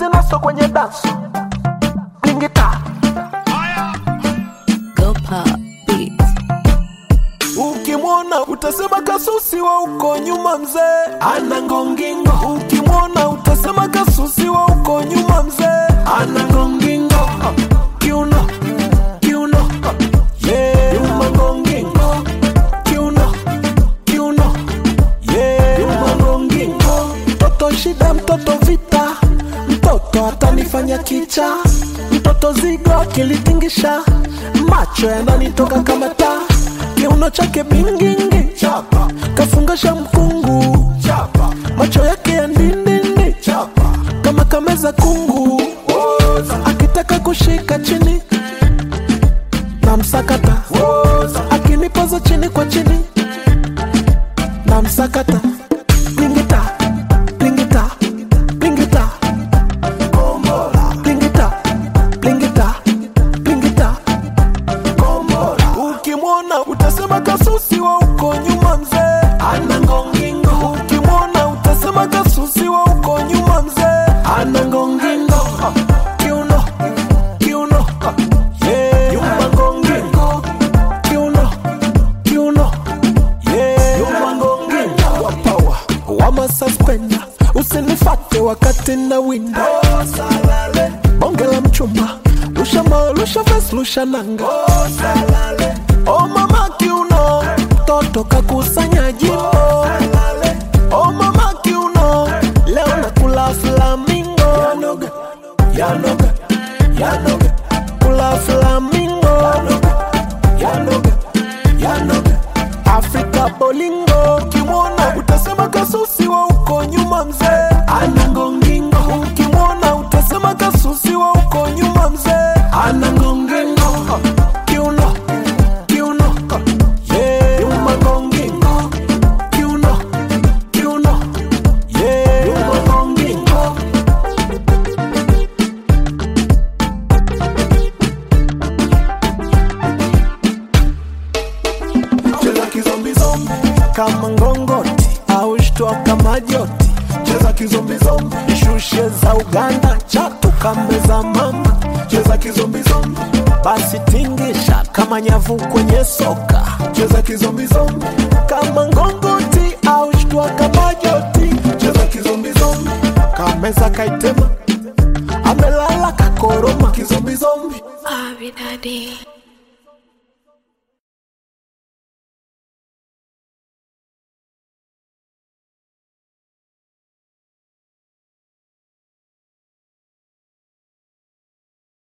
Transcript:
tena so kwenye danso blingita Go pop beats. ukimwona utasema kasusi wa uko nyuma mzee ana ngongingo ukimwona utasema kasusi wa uko nyuma mzee ana ngongingo kiuno kiuno yeah. nyuma ngongingo kiuno kiuno yeah. nyuma ngongingo mtoto shida mtoto vita mtoto atanifanya kicha mtoto zigo akilitingisha macho yananitoka kama taa kiuno chake bingingi chapa kafungasha mkungu chapa macho yake ya ndindindi chapa kama kameza kungu Woza. akitaka kushika chini na msakata Woza. akinipoza chini kwa chini na msakata blingita blingita blingita blingita blingita blingita ukimwona utasema kasusi wa uko nyuma mzee ana ngongingo ukimwona utasema kasusi wa uko nyuma mzee ana ngongingo kiuno kiuno yeah. nyuma ngongingo kiuno kiuno yeah. nyuma ngongingo wapawa wama suspenda usinifate wakati na winda bonge la mchumba lusha moyo lusha ves lusha nanga o mama kiuno toto kakusanya jimbo o mama kiuno leo nakula flamingo yanoga yanoga yanoga kula flamingo yanoga yanoga yanoga afrika bolingo ukimwona utasema kasusi wa uko nyuma mzee ana ngongingo ukimwona utasema kasusi wa uko nyuma mzee ana ngongingo kiuno kiuno yeah nyuma ngongingo kiuno kiuno yeah nyuma ngongingo cheza kizombizombi kama ngongoti au shtua kama joti cheza kizombizombi shushe za uganda chatu kambe za mama cheza kizombizombi basi tingisha kama nyavu kwenye soka cheza kizombizombi kama ngongoti au shtua kama joti cheza kizombizombi kameza kaitema amelala kakoroma kizombizombi Abi daddy.